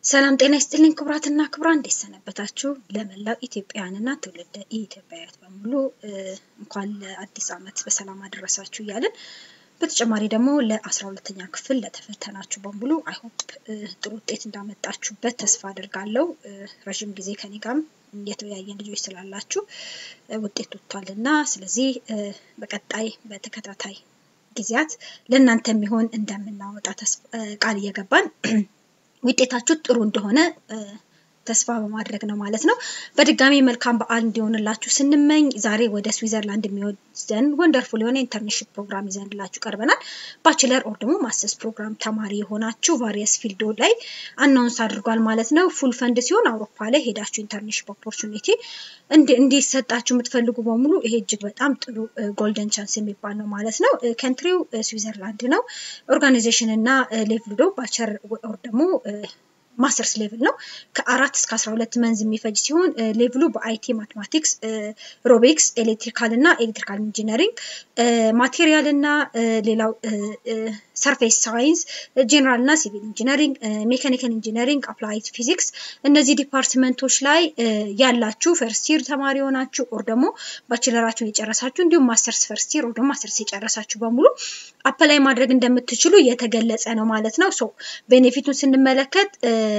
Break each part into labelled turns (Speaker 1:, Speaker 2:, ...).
Speaker 1: ሰላም ጤና ይስጥልኝ ክቡራትና ክቡራን፣ እንዴት ሰነበታችሁ? ለመላው ኢትዮጵያውያንና ትውልደ ኢትዮጵያውያት በሙሉ እንኳን ለአዲስ ዓመት በሰላም አደረሳችሁ እያልን በተጨማሪ ደግሞ ለአስራ ሁለተኛ ክፍል ለተፈተናችሁ በሙሉ አይሆፕ ጥሩ ውጤት እንዳመጣችሁበት ተስፋ አድርጋለሁ። ረዥም ጊዜ ከኔ ጋርም የተወያየን ልጆች ስላላችሁ ውጤት ወጥቷል እና ስለዚህ በቀጣይ በተከታታይ ጊዜያት ለእናንተ የሚሆን እንደምናወጣ ቃል እየገባን ውጤታችሁ ጥሩ እንደሆነ ተስፋ በማድረግ ነው ማለት ነው። በድጋሚ መልካም በዓል እንዲሆንላችሁ ስንመኝ ዛሬ ወደ ስዊዘርላንድ የሚወስደን ወንደርፉል የሆነ ኢንተርንሽፕ ፕሮግራም ይዘንላችሁ ቀርበናል። ባችለር ኦር ደግሞ ማስተርስ ፕሮግራም ተማሪ የሆናችሁ ቫሪየስ ፊልዶ ላይ አናውንስ አድርጓል ማለት ነው። ፉል ፈንድ ሲሆን አውሮፓ ላይ ሄዳችሁ ኢንተርንሽፕ ኦፖርቹኒቲ እንዲሰጣችሁ የምትፈልጉ በሙሉ ይሄ እጅግ በጣም ጥሩ ጎልደን ቻንስ የሚባል ነው ማለት ነው። ከንትሪው ስዊዘርላንድ ነው። ኦርጋናይዜሽን እና ሌቭል ዶ ባቸር ኦር ደግሞ ማስተርስ ሌቭል ነው። ከአራት እስከ አስራ ሁለት መንዝ የሚፈጅ ሲሆን ሌቭሉ በአይቲ ማትማቲክስ፣ ሮቢክስ፣ ኤሌክትሪካል እና ኤሌክትሪካል ኢንጂነሪንግ፣ ማቴሪያል እና ሌላው ሰርፌስ ሳይንስ፣ ጄኔራል እና ሲቪል ኢንጂነሪንግ፣ ሜካኒካል ኢንጂነሪንግ፣ አፕላይድ ፊዚክስ እነዚህ ዲፓርትመንቶች ላይ ያላችሁ ፈርስት ይር ተማሪ የሆናችሁ ኦር ደግሞ ባችለራችሁን የጨረሳችሁ እንዲሁም ማስተርስ ፈርስት ይር ኦር ደግሞ ማስተርስ የጨረሳችሁ በሙሉ አፕላይ ማድረግ እንደምትችሉ የተገለጸ ነው ማለት ነው። ሶ ቤኔፊቱን ስንመለከት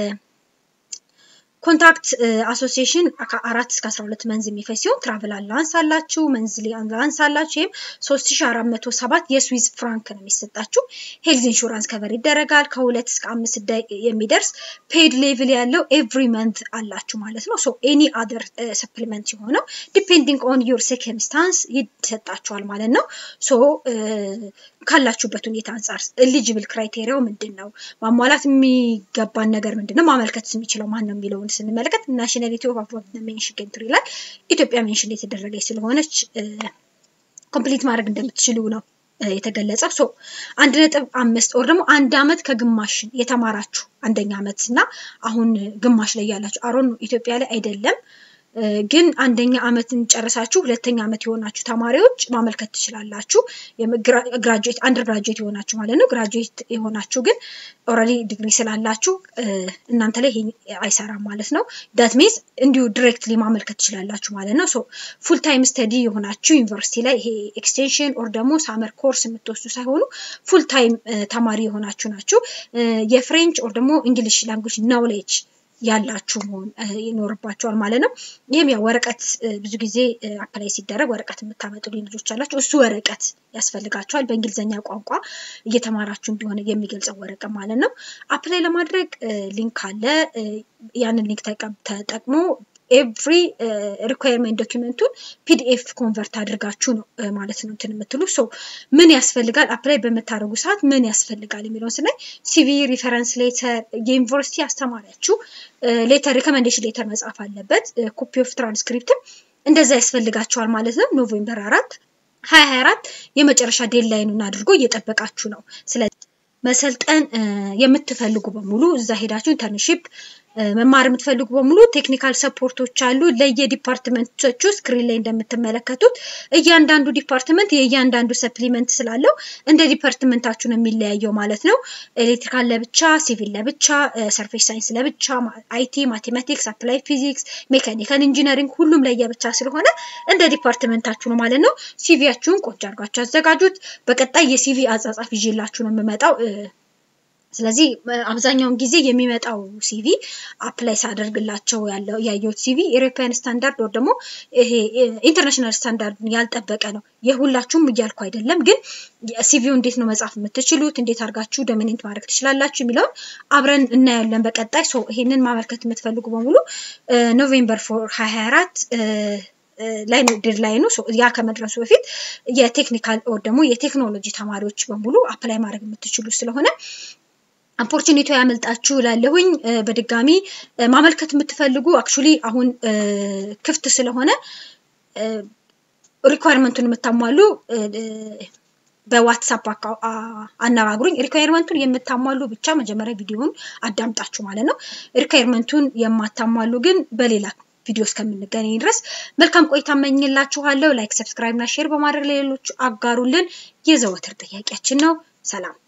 Speaker 1: ኮንታክት አሶሲዬሽን ከአራት እስከ አስራ ሁለት መንዝ የሚፈጅ ሲሆን ትራቭል አላንስ አላችሁ፣ መንዝሊ አላንስ አላችሁ። ይህም ሶስት ሺ አራት መቶ ሰባት የስዊዝ ፍራንክ ነው የሚሰጣችሁ። ሄልዝ ኢንሹራንስ ከቨር ይደረጋል። ከሁለት እስከ አምስት የሚደርስ ፔድ ሌቭል ያለው ኤቭሪ መንት አላችሁ ማለት ነው። ሶ ኤኒ አደር ሰፕሊመንት የሆነው ዲፔንዲንግ ኦን ዩር ሴክምስታንስ ይሰጣችኋል ማለት ነው። ሶ ካላችሁበት ሁኔታ አንጻር ኤሊጅብል ክራይቴሪያው ምንድን ነው? ማሟላት የሚገባን ነገር ምንድን ነው? ማመልከት የሚችለው ማን ነው የሚለውን ስንመለከት ናሽናሊቲ ኦፍ አፎርድ ሜንሽን ከንትሪ ላይ ኢትዮጵያ ሜንሽን የተደረገች ስለሆነች ኮምፕሊት ማድረግ እንደምትችሉ ነው የተገለጸው። ሶ አንድ ነጥብ አምስት ወር ደግሞ አንድ አመት ከግማሽ የተማራችሁ አንደኛ አመት እና አሁን ግማሽ ላይ ያላችሁ አሮን ኢትዮጵያ ላይ አይደለም ግን አንደኛ አመትን ጨርሳችሁ ሁለተኛ አመት የሆናችሁ ተማሪዎች ማመልከት ትችላላችሁ። ግራጁዌት አንደር ግራጁዌት የሆናችሁ ማለት ነው። ግራጁዌት የሆናችሁ ግን ኦልሬዲ ዲግሪ ስላላችሁ እናንተ ላይ አይሰራም ማለት ነው። ዳት ሚንስ እንዲሁ ዲሬክትሊ ማመልከት ትችላላችሁ ማለት ነው። ሶ ፉል ታይም ስተዲ የሆናችሁ ዩኒቨርሲቲ ላይ ይሄ ኤክስቴንሽን ኦር ደግሞ ሳመር ኮርስ የምትወስዱ ሳይሆኑ ፉል ታይም ተማሪ የሆናችሁ ናችሁ። የፍሬንች ኦር ደግሞ እንግሊሽ ላንጉጅ ናውሌጅ ያላችሁ መሆን ይኖርባቸዋል ማለት ነው። ይህም ያው ወረቀት ብዙ ጊዜ አፕላይ ሲደረግ ወረቀት የምታመጡ ልጆች አላችሁ። እሱ ወረቀት ያስፈልጋቸዋል። በእንግሊዝኛ ቋንቋ እየተማራችሁ እንደሆነ የሚገልጸው ወረቀት ማለት ነው። አፕላይ ለማድረግ ሊንክ አለ። ያንን ሊንክ ተጠቅሞ ኤቭሪ ሪኳየርመንት ዶኪመንቱን ፒዲኤፍ ኮንቨርት አድርጋችሁ ነው ማለት ነው እንትን የምትሉ ሶ ምን ያስፈልጋል አፕላይ በምታደርጉ ሰዓት ምን ያስፈልጋል የሚለውን ስናይ ሲቪ ሪፈረንስ ሌተር የዩኒቨርሲቲ አስተማሪያችሁ ሌተር ሪኮመንዴሽን ሌተር መጻፍ አለበት ኮፒ ኦፍ ትራንስክሪፕትም እንደዛ ያስፈልጋቸዋል ማለት ነው ኖቬምበር አራት ሀያ ሀያ አራት የመጨረሻ ዴድላይኑን አድርጎ እየጠበቃችሁ ነው ስለዚህ መሰልጠን የምትፈልጉ በሙሉ እዛ ሄዳችሁ ኢንተርንሺፕ መማር የምትፈልጉ በሙሉ ቴክኒካል ሰፖርቶች አሉ። ለየዲፓርትመንቶቹ ስክሪን ላይ እንደምትመለከቱት እያንዳንዱ ዲፓርትመንት የእያንዳንዱ ሰፕሊመንት ስላለው እንደ ዲፓርትመንታችሁ ነው የሚለያየው ማለት ነው። ኤሌክትሪካል ለብቻ፣ ሲቪል ለብቻ፣ ሰርፌስ ሳይንስ ለብቻ፣ አይቲ፣ ማቴማቲክስ፣ አፕላይ ፊዚክስ፣ ሜካኒካል ኢንጂነሪንግ ሁሉም ለየብቻ ስለሆነ እንደ ዲፓርትመንታችሁ ነው ማለት ነው። ሲቪያችሁን ቆንጆ አድርጋችሁ አዘጋጁት። በቀጣይ የሲቪ አጻጻፍ ይዤላችሁ ነው የምመጣው። ስለዚህ አብዛኛውን ጊዜ የሚመጣው ሲቪ አፕላይ ሳደርግላቸው ያለው ያየሁት ሲቪ ኢሮፒያን ስታንዳርድ ወር ደግሞ ይሄ ኢንተርናሽናል ስታንዳርድን ያልጠበቀ ነው። የሁላችሁም እያልኩ አይደለም፣ ግን ሲቪው እንዴት ነው መጻፍ የምትችሉት፣ እንዴት አድርጋችሁ ዶሚኔንት ማድረግ ትችላላችሁ የሚለውን አብረን እናያለን በቀጣይ። ሶ ይሄንን ማመልከት የምትፈልጉ በሙሉ ኖቬምበር ፎር ሀያ ሀያ አራት ላይ ነው ዴድላይኑ። ያ ከመድረሱ በፊት የቴክኒካል ኦር ደግሞ የቴክኖሎጂ ተማሪዎች በሙሉ አፕላይ ማድረግ የምትችሉ ስለሆነ ኦፖርቹኒቲ ያመልጣችሁ ላለሁኝ በድጋሚ ማመልከት የምትፈልጉ አክቹሊ አሁን ክፍት ስለሆነ ሪኳየርመንቱን የምታሟሉ በዋትሳፕ አነጋግሩኝ። ሪኳየርመንቱን የምታሟሉ ብቻ መጀመሪያ ቪዲዮውን አዳምጣችሁ ማለት ነው። ሪኳየርመንቱን የማታሟሉ ግን በሌላ ቪዲዮ እስከምንገናኝ ድረስ መልካም ቆይታ እመኝላችኋለሁ። ላይክ፣ ሰብስክራይብ እና ሼር በማድረግ ለሌሎች አጋሩልን የዘወትር ጥያቄያችን ነው። ሰላም